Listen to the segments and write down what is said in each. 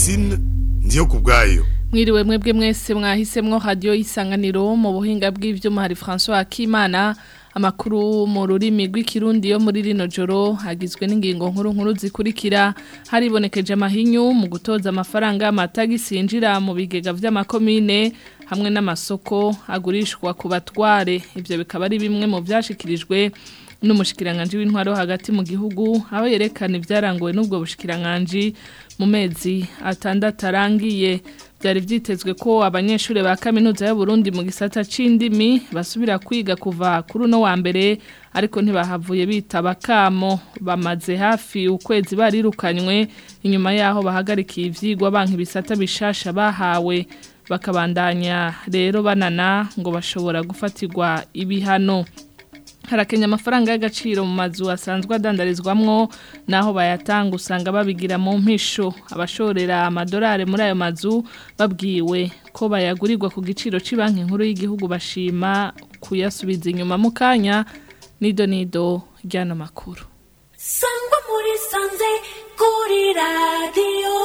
Francine ndiyo kubwayo Mwiriwe mwebwe mwese mwahisemwo radio isanganiro mu buhinga bw'ivyuma hari François Akimana amakuru mu rurimi rw'ikirundi yo muri rino joro hagizwe n'ingingo nkuru nkuru zikurikira haribonekeje amahinyu mu gutoza amafaranga amatagisi yinjira mu bigega vy'amakomine hamwe n'amasoko agurishwa ku batware ivyo bikaba ari bimwe mu vyashikirijwe n'umushikiranganje w'intwaro hagati mu gihugu aho yerekana ivyarangowe n'ubwo bushikiranganje mu mezi atandatu arangiye byari vyitezwe ko abanyeshuri ba kaminuza y'u Burundi mu gisata c'indimi basubira kwiga kuva kuri uno wa mbere ariko ntibahavuye bitaba kamo bamaze hafi ukwezi barirukanywe inyuma yaho bahagarikiye ivyigwa banki ibisata bishasha bahawe bakabandanya rero banana ngo bashobora gufatirwa ibihano harakenya amafaranga y'agaciro mu mazu asanzwe adandarizwamwo naho bayatanga usanga babigira mu mpisho abashorera amadolari muri ayo mazu babwiwe ko bayagurirwa ku giciro cy'ibanki nkuru y'igihugu bashima kuyasubiza inyuma mu kanya nido nido ry'ano makuru sangwa muri sanze kuri radiyo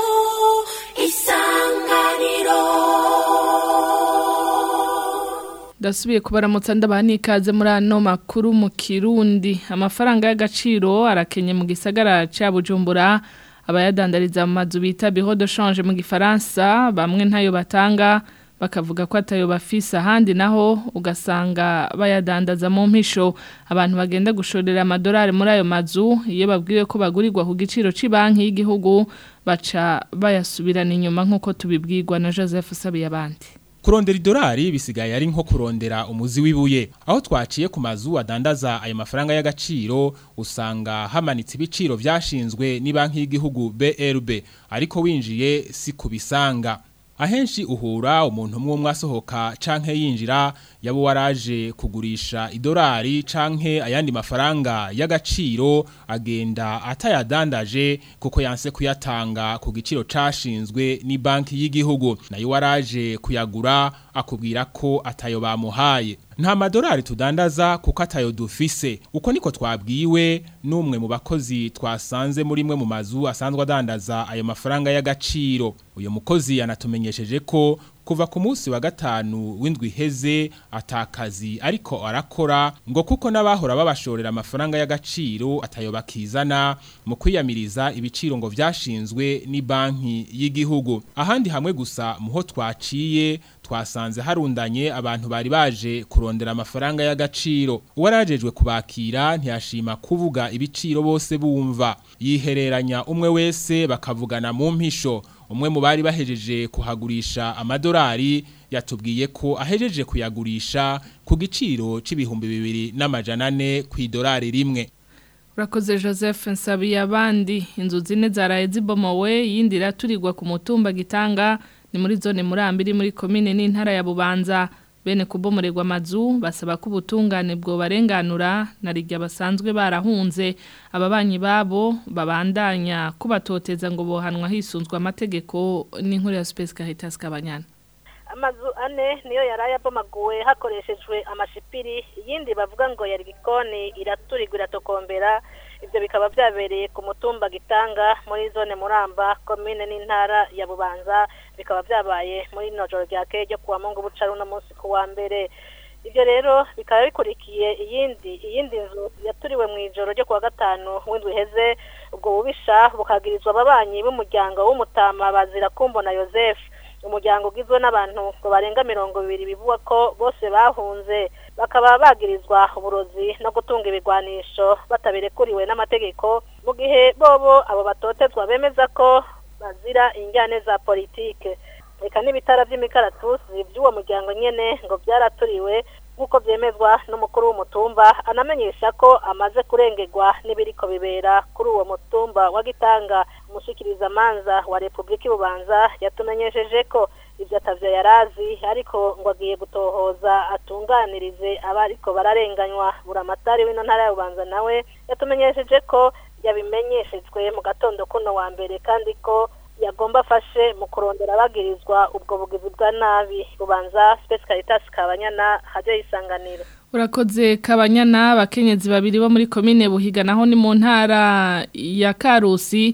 isanganiro Dasubiye kubaramutsa ndabaha n'ikaze muri ano makuru mu Kirundi amafaranga y'agaciro arakenye mu gisagara ca Bujumbura abayadandariza mu mazu bita bureau de change mu gifaransa bamwe ntayo batanga bakavuga ko atayo bafise ahandi naho ugasanga bayadandaza mu mpisho abantu bagenda gushorera amadolari muri ayo mazu iyo babwiwe ko bagurirwa ku giciro cy'ibanki y'igihugu baca bayasubirana inyuma nk'uko tubibwirwa na Joseph Sabiyabandi Kurondera idolari bisigaye ari nko kurondera umuzi w'ibuye aho twaciye ku mazu adandaza ayo mafaranga y'agaciro usanga hamanitse ibiciro vyashinzwe ni banki y'igihugu BRB ariko winjiye si kubisanga ahenshi uhura umuntu umwe umwe asohoka canke yinjira yabo waraje kugurisha idolari canke ayandi mafaranga y'agaciro agenda atayadandaje kuko yanse kuyatanga ku giciro cashinzwe ni banki y'igihugu nayo waraje kuyagura akubwira ko atayo bamuhaye nta madolari tudandaza kuko atayo dufise uko niko twabwiwe n'umwe mu bakozi twasanze muri mwe mu mazu asanzwe adandaza ayo mafaranga y'agaciro uyu mukozi yanatumenyesheje ko kuva ku munsi wa gatanu w'indwi iheze atakazi ariko arakora ngo kuko n'abahora babashorera amafaranga y'agaciro atayo bakizana mu kwiyamiriza ibiciro ngo vyashinzwe ni banki y'igihugu ahandi hamwe gusa muho twaciye twasanze harundanye abantu bari baje kurondera amafaranga y'agaciro uwarajejwe kubakira ntiyashima kuvuga ibiciro bose bumva yihereranya umwe wese bakavugana mu mpisho umwe mu bari bahejeje kuhagurisha amadolari yatubwiye ko ahejeje kuyagurisha ku giciro c'ibihumbi bibiri n'amajana ane ku idolari rimwe Urakoze Joseph Nsabiye abandi inzu zine zaraye zibomowe yindi iraturirwa ku mutumba gitanga ni muri zone murambiri muri komine n'intara ya Bubanza bene kubomorerwa amazu basaba ko ubutungane bwo barenganura na rijya basanzwe barahunze ababanyi babo babandanya kubatoteza ngo bohanwa hisunzwe amategeko n'inkuru ya Space Caritas Kabanyana amazu ane niyo yaraye abomaguwe hakoreshejwe amashipiri iyindi bavuga ngo yari gikoni iraturirwa iratokombera ibyo bikaba byabereye ku mutumba gitanga muri zone muramba komine n'intara ya bubanza bikaba byabaye muri rino joro rya keye ryo kuwa mungu bucaru no munsi ku wa mbere ibyo rero bikaba bikurikiye iyindi iyindi nzu yaturiwe mu ijoro ryo kuwa gatanu w'indwi iheze ubwo bubisha bukagirizwa ababanyi b'umuryango w'umutama bazira kumbona Joseph umuryango ugizwe n'abantu ngo barenga mirongo ibiri bivugwa ko bose bahunze bakaba bagirizwa uburozi no gutunga ibigwanisho batabirekuriwe n'amategeko mu gihe bobo abo batotezwa bemeza ko bazira injyane za politike reka n'ibitara by'imikaratusi by'uwo muryango nyene ngo byaraturiwe nk'uko byemezwa n'umukuru w'umutumba anamenyesha ko amaze kurengerwa n'ibiriko bibera kuri uwo mutumba wa gitanga umushyikirizamanza wa repubulika ibubanza yatumenyesheje ko ibyo atavyo yarazi ariko ngo agiye gutohoza atunganirize abariko bararenganywa buramatari w'ino ntara ya bubanza nawe yatumenyesheje ko yabimenyeshejwe mu gatondo kuno wa mbere kandi ko yagomba afashe mu kurondera abagirizwa ubwo bugizi bwa nabi bubanza Space Caritas Kabanyana hajye isanganiro Urakoze kabanyana abakenyezi babiri bo muri komine buhiga naho ni mu ntara ya Karusi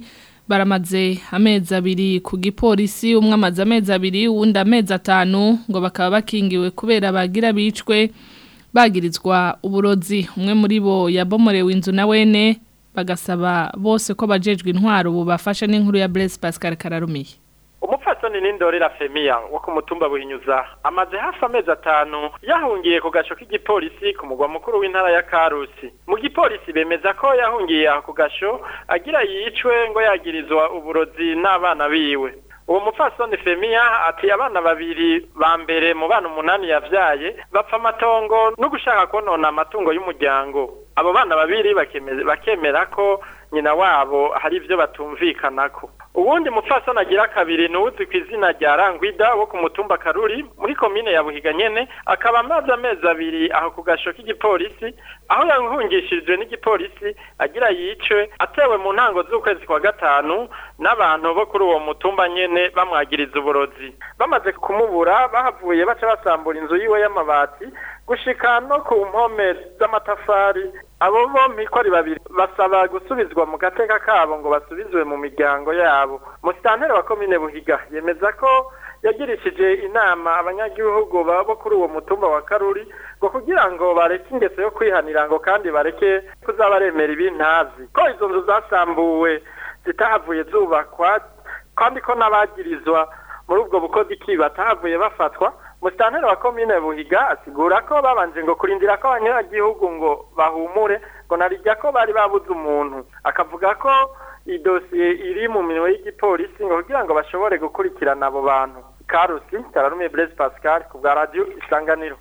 baramaze amezi abiri ku gipolisi umwe amaze amezi abiri uwundi amezi atanu ngo bakaba bakingiwe kubera bagira bicwe bagirizwa uburozi umwe muri bo yabomorewe inzu na wene bagasaba bose ko bajejwe intwaro bubafasha n'inkuru ya Blaise Pascal Kararumiye umupfasoni n'indorera femiya wo ku mutumba buhinyuza amaze hafi amezi atanu yahungiye ku gasho k'igipolisi ku mugwa mukuru w'intara ya karusi mu gipolisi bemeza ko yahungiye aho ku gasho agira yicwe ngo yagirizwa uburozi n'abana biwe uwo mupfasoni femiya ati abana babiri ba mbere mu bana umunani yavyaye bapfa amatongo no gushaka konona amatungo y'umuryango abo bana babiri bakemera ko nyina wabo hari ibyo batumvikanako ubundi mupfasoni agira kabiri nuzi ku izina rya rangwida wo ku mutumba karuri muri komine ya buhiga nyene akaba amaze amezi abiri aho ku gasho k'igipolisi aho yahungishirijwe n'igipolisi agira yicwe atewe mu ntango z'ukwezi kwa gatanu n'abantu bo kuri uwo mutumba nyene bamwagiriza uburozi bamaze kumubura bahavuye baca basambura inzu yiwe y'amabati gushika no ku mpome z'amatafari abo bombi ko ari babiri basaba gusubizwa mu gateka kabo ngo basubizwe mu miryango yabo musitanteri wa komine buhiga yemeza ko yagirishije inama abanyagihugu bo kuri uwo mutumba wa karuri ngo kugira ngo bareke ingeso yo kwihanira ngo kandi bareke kuzabaremera ibintazi ko izo nzu zasambuwe zitahavuye zubakwa kandi ko n'abagirizwa muri ubwo bukozi ki batahavuye bafatwa musitanteri wa komine buhiga asigura ko babanje ngo kurindira ko abanyagihugu ngo bahumure ngo narijya ko bari babuze umuntu akavuga ko idosiye iri mu minwe y'igipolisi ngo kugira ngo bashobore gukurikirana abo bantu karusi kararumiye Blaise Pascal ku bwa radio isanganiro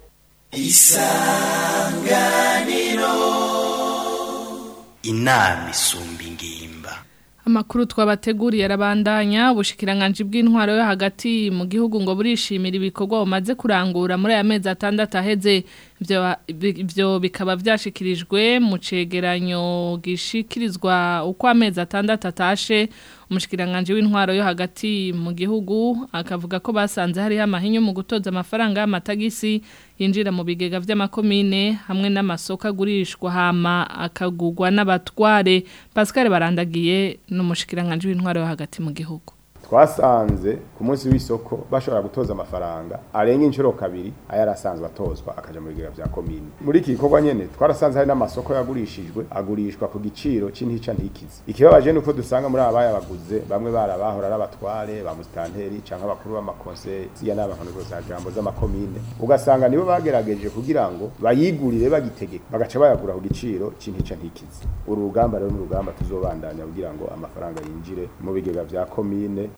isanganiro inama isumba ingimba Amakuru twabateguriye arabandanya ubushikiranganje bw'intwaro yo hagati mu gihugu ngo burishimira ibikorwa bumaze kurangura muri aya mezi atandatu aheze ibyo bikaba byashikirijwe mu cegeranyo gishikirizwa uko amezi atandatu atashe umushikiranganje w'intwaro yo hagati mu gihugu akavuga ko basanze hariho amahinyu mu gutoza amafaranga y'amatagisi yinjira mu bigega vy'amakomine hamwe n'amasoko agurishwa hama akagugwa n'abatware Pascal barandagiye n'umushikiranganje w'intwaro yo hagati mu gihugu twasanze ku munsi w'isoko bashobora gutoza amafaranga arenga inshuro kabiri ayarasanzwe atozwa akaja mu bigega vya komine muri iki gikorwa nyene twarasanze hari n'amasoko yagurishijwe agurishwa ku giciro c'intica ntikizi ikibabaje nuko dusanga muri abaya baguze bamwe barabahora n'abatware ba musitanteri canke abakuru b'amakonseye siya n'abantu za jambo z'amakomine ugasanga nibo bagerageje kugira ngo bayigurire bagitegeka bagaca bayagura ku giciro c'intica ntikizi uru rugamba rero ni urugamba tuzobandanya kugira ngo amafaranga yinjire mu bigega vya komine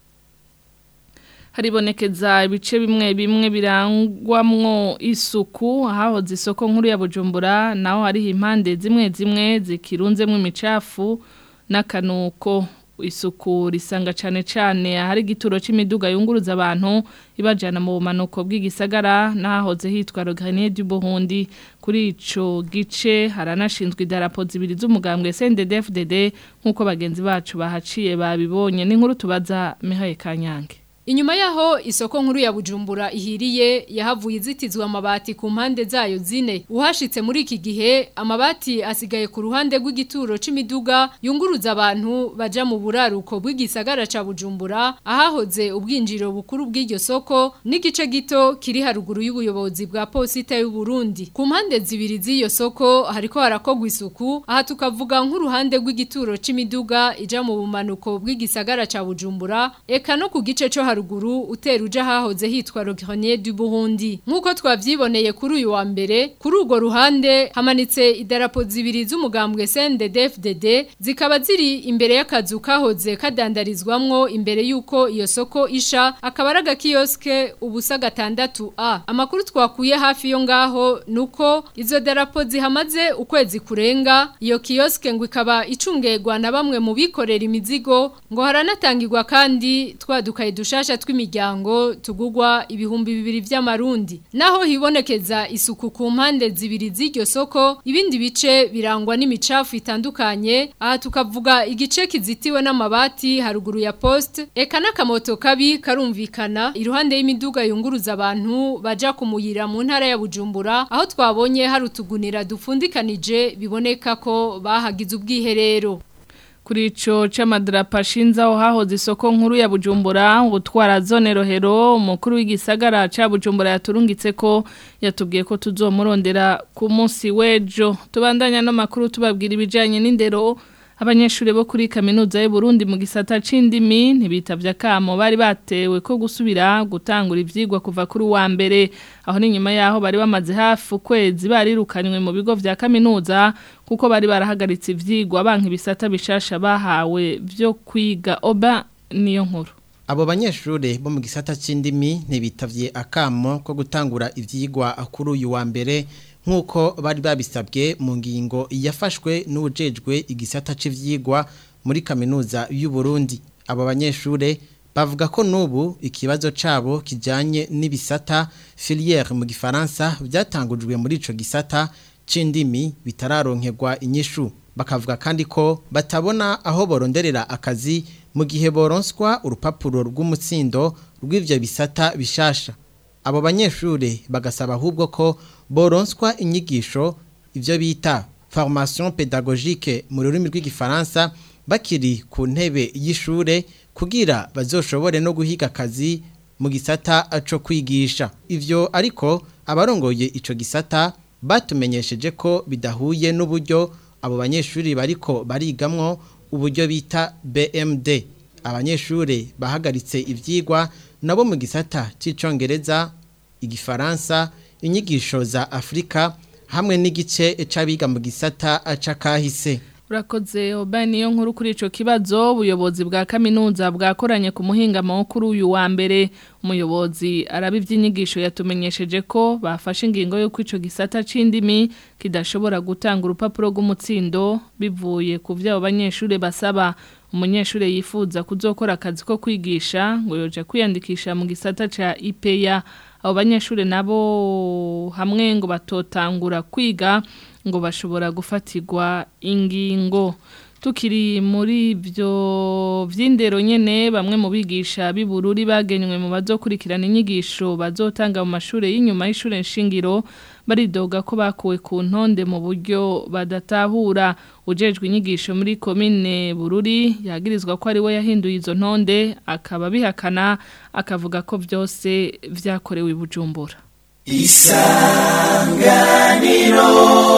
haribonekeza ibice bimwe bimwe birangwamwo isuku hahoze isoko nkuru ya Bujumbura naho hariho impande zimwe zimwe zikirunzemo imicafu n'akanuko isuku risanga cyane cyane ahari igituro c'imiduga yunguruza abantu ibajana mu bumanuko bw'igisagara nahoze hitwa Roganier du Burundi kuri ico gice haranashinzwe idarapo zibiri z'umugambwe CNDD-FDD nkuko bagenzi bacu bahaciye babibonye n'inkuru tubaza Mihaye Kanyange Inyuma yaho isoko nkuru ya Bujumbura ihiriye yahavuye izitizwa amabati ku mpande zayo zine uhashitse muri iki gihe amabati asigaye ku ruhande rw'igituro c'imiduga yunguruza abantu baja mu buraruko bw'igisagara ca Bujumbura ahahoze ubwinjiro bukuru bw'iryo soko n'igice gito kiri haruguru y'ubuyobozi bwa posita y'u Burundi ku mpande zibiri z'iyo soko hariko harakogwa isuku aha tukavuga nk'uruhande rw'igituro c'imiduga ija mu bumanuko bw'igisagara ca Bujumbura eka no ku gice co haruguru utera uja hahoze hitwa Rogrenier du Burundi nkuko twavyiboneye kuri uyu wa mbere kuri urwo ruhande hamanitse idarapo zibiri z'umugambwe CNDD-FDD zikaba ziri imbere y'akazu kahoze kadandarizwamwo imbere yuko iyo soko isha akaba ari agakioske ubusa gatandatu a amakuru twakuye hafi yo ngaho nuko izo darapo zihamaze ukwezi kurenga iyo kioske ngo ikaba icungegwa na bamwe mu bikorera imizigo ngo haranatangirwa kandi twadukaye dushasha tw'imiryango tugugwa ibihumbi bibiri vy'amarundi naho hibonekeza isuku ku mpande zibiri z'iryo soko ibindi bice birangwa n'imicafu itandukanye aha tukavuga igice kizitiwe n'amabati haruguru ya poste eka n'akamoto kabi karumvikana iruhande y'imiduga yunguruza abantu baja kumuyira mu ntara ya Bujumbura aho twabonye hari utugunira dufundikanije biboneka ko bahagize ubwiherero kuri ico c'amadarapo ashinze aho hahoze isoko nkuru ya Bujumbura utwara zone rohero umukuru w'igisagara ca Bujumbura yaturungitse ko yatubwiye ko tuzomurondera ku munsi w'ejo tubandanya no makuru tubabwira ibijanye n'indero abanyeshuri bo kuri kaminuza y'u Burundi mu gisata c'indimi ntibitavye akamo bari batewe ko gusubira gutangura ivyigwa kuva kuri wa mbere aho ni nyuma yaho bari bamaze hafi ukwezi barirukanywe mu bigo vya kaminuza kuko bari barahagaritse ivyigwa banka ibisata bishasha bahawe vyo kwiga oba niyo nkuru Abo banyeshure bo mu gisata c'indimi ntibitavye akamo ko gutangura ivyigwa kuri uyu wa mbere nk'uko bari babisabwe mu ngingo yafashwe n'ubujejwe igisata cy'ivyigwa muri kaminuza y'u Burundi abo banyeshure bavuga ko n'ubu ikibazo cabo kijanye n'ibisata filière mu gifaransa byatangujwe muri ico gisata c'indimi bitararonkerwa inyishu bakavuga kandi ko batabona aho boronderera akazi mu gihe boronswa urupapuro rw'umutsindo rw'ivyo bisata bishasha abo banyeshure bagasaba ahubwo ko boronswa inyigisho ivyo bita formation pédagogique mu rurimi rw'igifaransa bakiri ku ntebe y'ishure kugira bazoshobore no guhiga akazi mu gisata co kwigisha ivyo ariko abarongoye ico gisata batumenyesheje ko bidahuye n'uburyo abo banyeshuri bariko barigamwo uburyo bita BMD abanyeshure bahagaritse ivyigwa nabo mu gisata c'icongereza igifaransa inyigisho za Afrika hamwe n'igice c'abiga mu gisata c'akahise Urakoze oba niyo nkuru kuri ico kibazo ubuyobozi bwa kaminuza bwakoranye ku muhinga makuru uyu wa mbere umuyobozi arabivye inyigisho yatumenyesheje ko bafashe ingingo yo kwico gisata c'indimi kidashobora gutanga urupapuro rw'umutsindo bivuye ku vyabo banyeshure basaba umunyeshure yifuza kuzokora akazi ko kwigisha ngo yoje kwiyandikisha mu gisata ca IPEA abo banyeshure nabo hamwe ngo batotangura kwiga ngo bashobora gufatirwa ingingo tukiri muri byo vy'indero nyene bamwe mu bigisha bibururi bagenywe mu bazokurikirana inyigisho bazotanga mu mashure y'inyuma y'ishure nshingiro baridoga ko bakuwe ku ntonde mu buryo badatahura ujejwe inyigisho muri komine bururi yagirizwa ko ari we yahinduye izo ntonde akaba bihakana akavuga ko byose vyakorewe i bujumbura isanganiro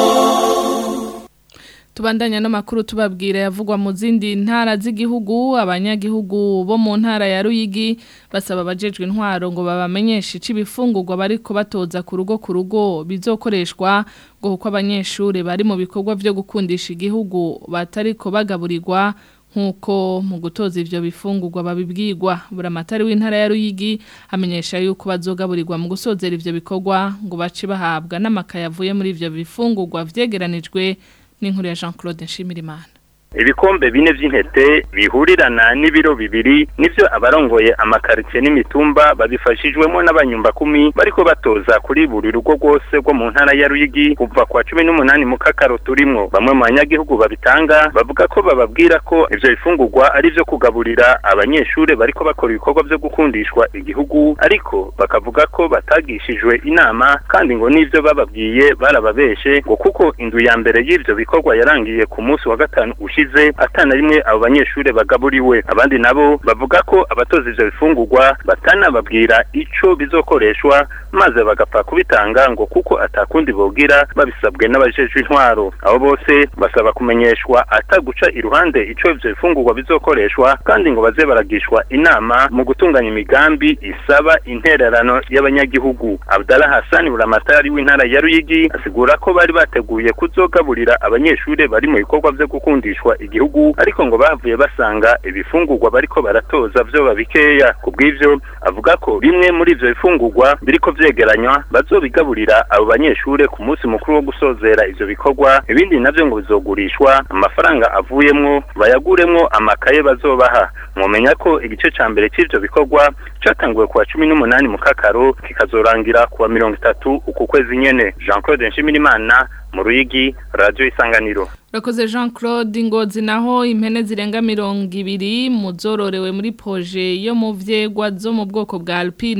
Tubandanya n'amakuru tubabwira yavugwa mu zindi ntara z'igihugu abanyagihugu bo mu ntara ya Ruyigi basaba abajejwe intwaro ngo babamenyeshe icibifungurwa bariko batoza ku rugo ku rugo bizokoreshwa ngo kuko abanyeshure bari mu bikorwa vyo gukundisha igihugu batariko bagaburirwa nkuko mu gutoza ivyo bifungurwa babibwirwa buramatari w'intara ya Ruyigi amenyesha yuko bazogaburirwa mu gusozera ivyo bikorwa ngo bace bahabwa n'amakaye avuye muri ivyo bifungurwa vyegeranijwe n'inkuru ya Jean Claude Nshimirimana ibikombe bine vy'intete bihurirana n'ibiro bibiri nivyo abarongoye amakaritsiye n'imitumba babifashijwemo n'abanyumba kumi bariko batoza kuri buri rugo rwose rwo mu ntara ya Ruyigi kuva kwa cumi n'umunani mu kakaro turimwo bamwe mu banyagihugu babitanga bavuga ko bababwira ko ivyo bifungurwa ari vyo kugaburira abanyeshure bariko bakora ibikorwa vyo gukundishwa igihugu ariko bakavuga ko batagishijwe inama kandi ngo n'ivyo bababwiye barababeshe ngo kuko inzu ya mbere y'ivyo bikorwa yarangiye ku munsi wa gatanu ushi ushize atana rimwe abo banyeshure bagaburiwe abandi nabo bavuga ko abatoza ivyo bifungurwa batanababwira ico bizokoreshwa maze bagapfa kubitanga ngo kuko atakundi bogira babisabwe n'abajejwe intwaro abo bose basaba kumenyeshwa ataguca iruhande ico ivyo bifungurwa bizokoreshwa kandi ngo baze baragishwa inama mu gutunganya imigambi isaba intererano y'abanyagihugu Abdallah Hassan buramatari w'intara ya Ruyigi asigura ko bari bateguye kuzogaburira abanyeshure bari mu bikorwa vyo gukundishwa igihugu ariko ngo bavuye basanga ibifungurwa bariko baratoza vyo babikeya kubw'ivyo avuga ko bimwe muri ivyo bifungurwa biriko vyegeranywa bazobigaburira abo banyeshure ku munsi mukuru wo gusozera ivyo bikorwa ibindi navyo ngo bizogurishwa amafaranga avuyemwo bayaguremwo amakaye bazobaha mwomenya ko igice ca mbere c'ivyo bikorwa catanguwe kuwa cumi n'umunani mu kakaro kikazorangira kuwa mirongo itatu uku kwezi nyene jean claude nshimirimana mu ruyigi radio isanganiro Rakoze Jean Claude Ngozi naho impene zirenga mirongo ibiri muzororewe muri proje yo mu vyegwa zo mu bwoko bwa Alpine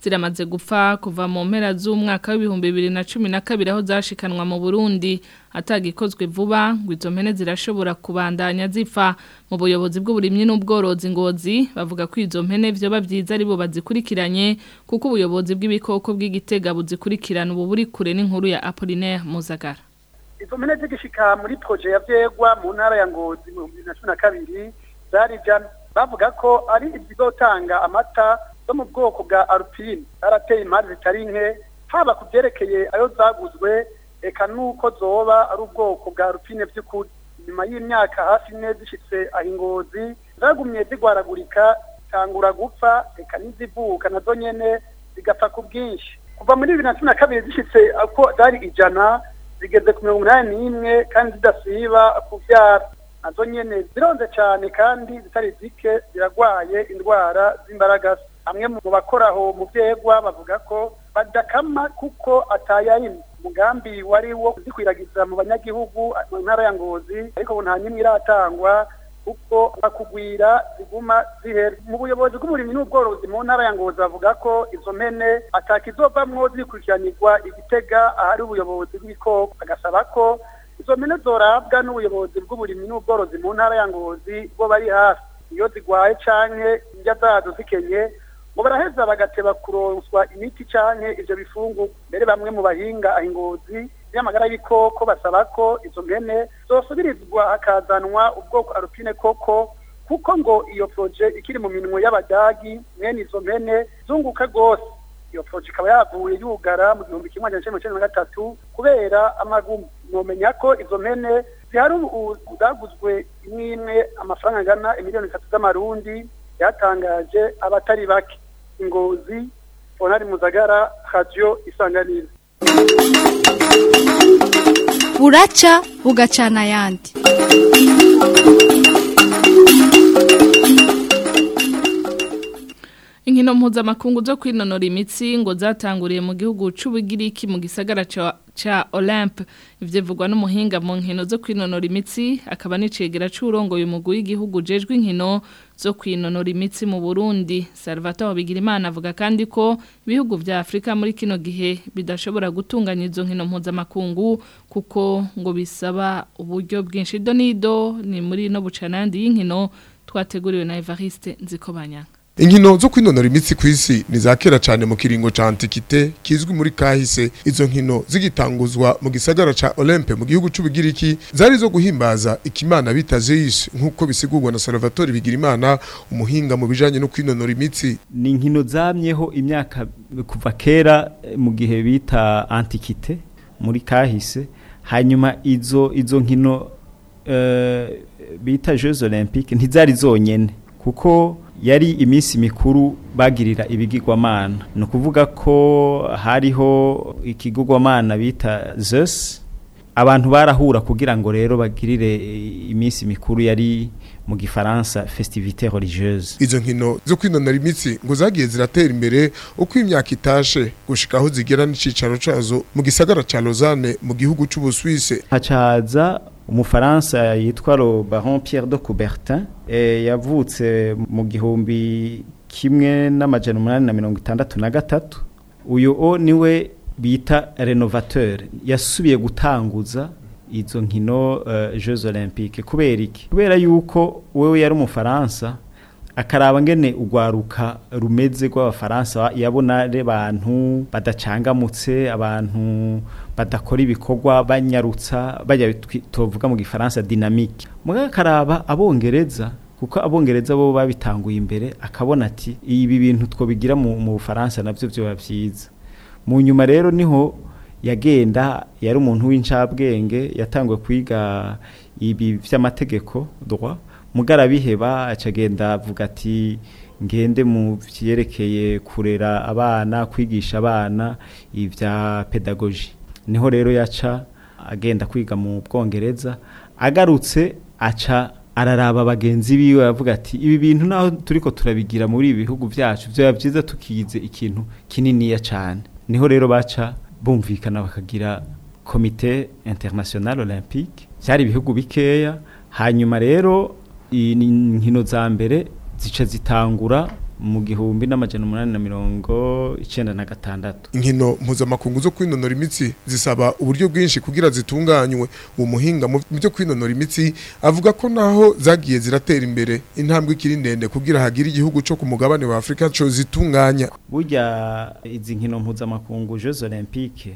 ziramaze gupfa kuva mu mpera z'umwaka w'ibihumbi bibiri na cumi na kabiri aho zashikanwa mu Burundi atagikozwe vuba ngo izo mpene zirashobora kubandanya zipfa mu buyobozi bw'uburimyi n'ubworozi ngozi bavuga ko izo mpene vyoba vyiza aribo bazikurikiranye kuko ubuyobozi bw'ibikoko bw'igitega buzikurikirana ubu buri kure n'inkuru ya Apollinaire Muzagara izo mpene zigishika muri proje ya vyegwa mu ntara ya ngozi mu bibiri na cumi na kabiri zari jana bavuga ko ari izizotanga amata zo mu bwoko bwa alpine zarateye impande zitari nke haba ku vyerekeye ayo zaguzwe eka nuko zoba ari ubwoko bwa alpine vy'ukuri nyuma y'imyaka hafi ine zishitse aho ingozi zagumye zigwaragurika zitangura gupfa eka n'izivuka nazo nyene zigapfa ku bwinshi kuva muri bibiri na cumi na kabiri zishitse ako zari ijana zigeze ku mirongo inani n'imwe kandi zidasiba kuvyara nazo nyene zironze cane kandi zitari zike ziragwaye indwara z'imbaragasa amwe mu bakoraho mu vyegwa bavuga ko badakama kuko atayarima umugambi wari wo kuzikwiragiza mu banyagihugu mu ntara ya ngozi ariko ubu nta nyimwe iratangwa kuko bakugwira ziguma zihera mu buyobozi bw'uburimyi n'ubworozi mu ntara ya ngozi bavuga ko izo mpene atakizovamwo zikurikiranirwa igitega ahari ubuyobozi bw'ibikoko bagasaba ko izo mpene zorabwa n'ubuyobozi bw'uburimyi n'ubworozi mu ntara ya ngozi bo bari hafi iyo zigwaye canke indya zazo zikenye ngo baraheza bagateba kuronswa imiti canke ivyo bifungu mbere bamwe mu bahinga ahingozi y'amagara y'ibikoko basaba ko izo mpene zosubirizwa hakazanwa ubwoko alpine koko kuko ngo iyo proje ikiri mu minwe y'abadagi mwene izo mpene zunguka rwose iyo proje ikaba yavuye yugara mu gihumbi kimwe magana cenda na gatatu kubera amagumu nomenya ko izo mpene zihari ubu zaguzwe imwe imwe amafaranga angana imiliyoni zitatu z'amarundi yatangaje abatari bake ingozi fonari muzagara radio isanganiro buraca bugacana ayandi Inkino mpuzamakungu zo kwinonora imitsi ngo zatanguriye mu gihugu c'ubugiriki mu gisagara ca ca Olympe ivyo vugwa n'umuhinga mu nkino zo kwinonora imitsi akaba n'icegera c'urongoye umugwi w'igihugu jejwe inkino zo kwinonora imitsi mu Burundi Salvatore Bigirimana avuga kandi ko ibihugu vya Afrika muri kino gihe bidashobora gutunganya izo nkino mpuzamakungu kuko ngo bisaba uburyo bwinshi donido ni muri no bucanandi y'inkino twateguriwe na Evariste Nzikobanya Inkino zo kwinonora imitsi kw'isi ni za kera cyane mu kiringo ca antikite kizwi muri kahise izo nkino zigitanguzwa mu gisagara ca Olympe mu gihugu c'ubugiriki zari zo guhimbaza ikimana bita Zeus nkuko bisigurwa na Salvatore Bigirimana umuhinga mu bijanye no kwinonora imitsi ni inkino zamyeho imyaka kuva kera eh, mu gihe bita antikite muri kahise hanyuma izo izo nkino eh, bita Jeux Olympiques ntizari zonyene kuko yari iminsi mikuru bagirira ibigirwamana ni ukuvuga ko hariho ikigirwamana bita Zeus abantu barahura kugira ngo rero bagirire iminsi mikuru yari mu gifaransa festivité religieuse izo nkino zo kwinonora imitsi ngo zagiye ziratera imbere uko imyaka itashe gushika aho zigera n'icicaro cazo mu gisagara ca Lausanne mu gihugu c'Ubuswise hacaza umufaransa yitwa lo baron Pierre de Coubertin e, yavutse mu gihumbi kimwe n'amajana umunani na mirongo itandatu na gatatu uyu o niwe bita renovateur yasubiye gutanguza izo nkino uh, Jeux Olympiques kubera iki kubera yuko wewe yari umufaransa akaraba ngene ugwaruka rumeze rw'abafaransa yabona re bantu badacangamutse abantu badakora ibikorwa banyarutsa bajya tuvuga mu gifaransa dynamique muga akaraba abongereza kuko abongereza bo babitanguye imbere akabona ati ibi bintu twobigira mu mu Bufaransa navyo byo byiza mu nyuma rero niho yagenda yari umuntu w'incabwenge yatanguye kwiga ibi vy'amategeko droit mugara biheba acagenda avuga ati ngende mu vyerekeye kurera abana kwigisha abana ivya pedagogy niho rero yaca agenda kwiga mu bwongereza agarutse aca araraba bagenzi biwe avuga ati ibi bintu naho turiko turabigira muri ibi bihugu vyacu vyoba vyiza tukize ikintu kininiya cane niho rero baca bumvikana bakagira komite international olympique vyari ibihugu bikeya hanyuma rero inkino za mbere zica zitangura mu gihumbi n'amajana umunani na mirongo icenda na gatandatu inkino mpuzamakungu zo kwinonora imitsi zisaba uburyo bwinshi kugira zitunganywe uwo muhinga mu byo kwinonora imitsi avuga ko naho zagiye ziratera imbere intambwe ikiri ndende kugira hagire igihugu cyo ku mugabane wa Afrika cyo zitunganya burya izi nkino mpuzamakungu Jeux Olympiques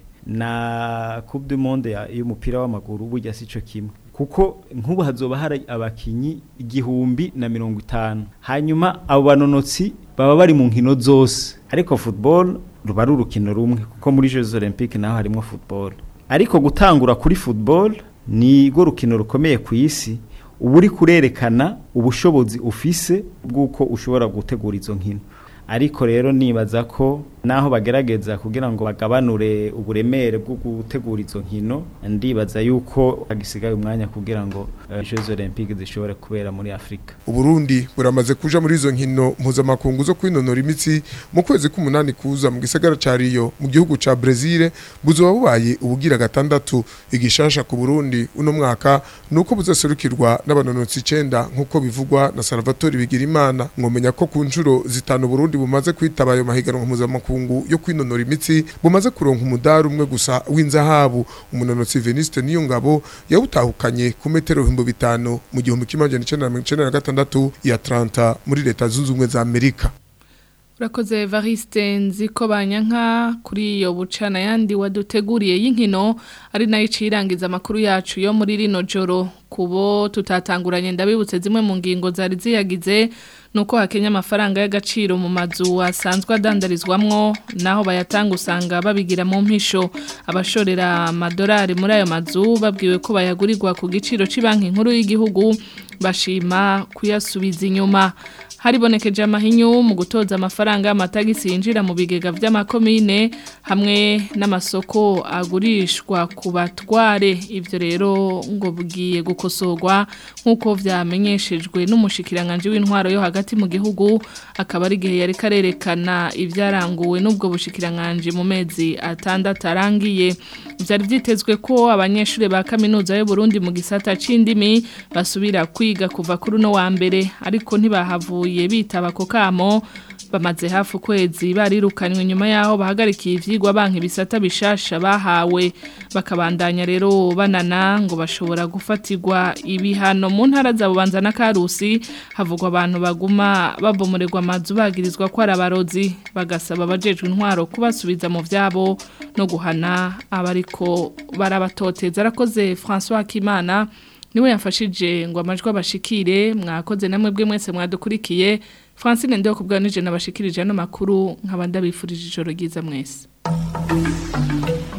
na Coupe du Monde ya- y'umupira w'amaguru burya sico kimwe kuko nk'ubu hazoba hari abakinyi igihumbi na mirongo itanu hanyuma abo banonotsi baba bari mu nkino zose ariko football ruba ari urukino rumwe kuko muri Jeux Olympiques naho harimo football ariko gutangura kuri football ni rwo rukino rukomeye ku isi uba uri kurerekana ubushobozi ufise bw'uko ushobora gutegura izo nkino ariko rero nibaza ko naho bagerageza kugira ngo bagabanure uburemere bwo gutegura izo nkino ndibaza yuko hagisigaye umwanya kugira ngo uh, Jeux Olympiques zishobore kubera muri Afrika Uburundi buramaze kuja muri izo nkino mpuzamakungu zo kwinonora imitsi mu kwezi k'umunani kuza mu gisagara ca Rio mu gihugu ca Brazil buzoba bubaye ubugira gatandatu igishasha ku Burundi uno mwaka nuko buzaserukirwa n'abanonotsi 9 nkuko bivugwa na Salvatore Bigirimana ngomenya ko ku nshuro zitanu Burundi bumaze kwitaba ayo mahiganwa mpuzamakungu yo kwinonora imitsi bumaze kuronka umudari umwe gusa w'inzahabu umunonotsi Veniste Niyongabo yawutahukanye ku metero 5000 mu gihumbi kimwe na gatandatu ya Atlanta muri leta zunze ubumwe za Amerika Urakoze Evariste nziko banyanka kuri iyo bucana yandi waduteguriye y'inkino ari nayo icirangiza amakuru yacu yo muri rino joro kubo tutatanguranye ndabibutse zimwe mu ngingo zari ziyagize nuko hakenya amafaranga y'agaciro mu mazu asanzwe adandarizwamwo naho bayatanga usanga babigira mu mpisho abashorera amadolari muri ayo mazu babwiwe ko bayagurirwa ku giciro cy'ibanki nkuru y'igihugu bashima kuyasubiza inyuma haribonekeje amahinyu mu gutoza amafaranga y'amatagisi yinjira mu bigega by'amakomine hamwe n'amasoko agurishwa ku batware ibyo rero ngo bugiye gukosorwa nk'uko byamenyeshejwe n'umushikiranganje w'intwaro yo hagati mu gihugu akaba ari igihe yari karerekana ibyaranguwe n'ubwo bushikiranganje mu mezi atandatu arangiye byari byitezwe ko abanyeshuri ba kaminuza y'u Burundi mu gisata c'indimi basubira kwiga kuva kuri no wa mbere ariko ntibahavuye bitaba ko kamo bamaze hafi ukwezi barirukanywe nyuma yaho bahagarikiye ivyigwa banki bisata bishasha bahawe bakabandanya rero banana ngo bashobora gufatirwa ibihano mu ntara za Bubanza na Karusi havugwa abantu baguma babomorerwa amazu bagirizwa ko arabarozi bagasaba abajejwe intwaro kubasubiza mu vyabo no guhana abariko barabatoteza arakoze François Kimana niwe yafashije ngo amajwi abashikire mwakoze namwe bwe mwese mwadukurikiye Francine ndio kubwanije nabashikirije no makuru nkabanda bifurije ijoro ryiza mwese